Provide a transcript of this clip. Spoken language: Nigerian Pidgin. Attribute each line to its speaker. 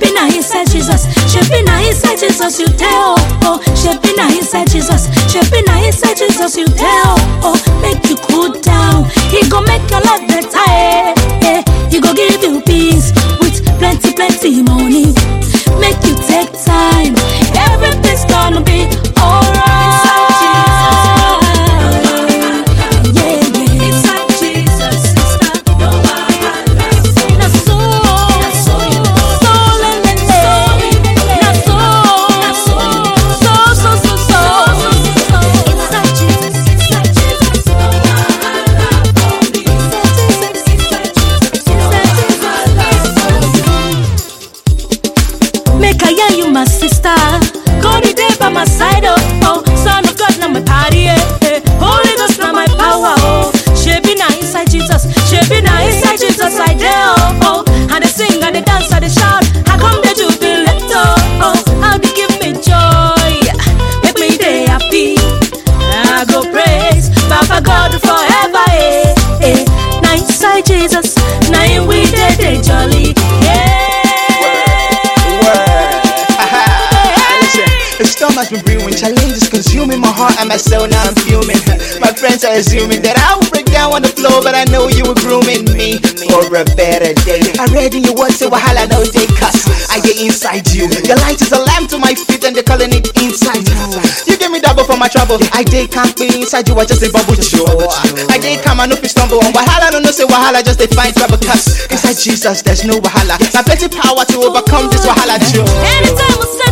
Speaker 1: Shebi na inside Jesus. Shebi na inside Jesus you tell. Oh, shebi na inside Jesus. Shebi na inside Jesus you tell. Oh, make you cool down. He go make your life better. Eh, eh. He go give you peace with plenty, plenty money. Make you take time. Everything's gonna be alright. Yeah, yeah. Inside Jesus, sister. No Na so, na so, so le le le. Na so, na so, so so so so. Inside Jesus, inside Jesus. No wahala for me. Inside Jesus, inside Jesus. Make I hear you, my sister. God is there by my side, oh, oh. Son of God, now my party, eh, eh. Holy Ghost, now my power, oh. She be na inside Jesus, she be na inside Jesus, I dare, oh, oh. And they sing, and they dance, and they shout. How come they jubilate, oh, oh. How they give me joy, make me day happy. I go praise Papa God forever, eh, eh. Now inside Jesus, now in we day, day jolly, yeah.
Speaker 2: Listen, the storm has been brewing, challenges consuming my heart and my soul. Now I'm fuming. My friends are assuming that I will break down on the floor, but I know you were grooming me for a better day. I read in your words, say wahala no day cuss. I get inside you. Your light is a lamp to my feet, and they're calling it inside you. You give me double for my trouble. I did can't be inside you, I just a bubble show. I did come, I know if you stumble on wahala, no no say wahala, just they find trouble cuss. Inside Jesus, there's no wahala. Now plenty power to overcome this wahala, Joe.
Speaker 1: Anytime we send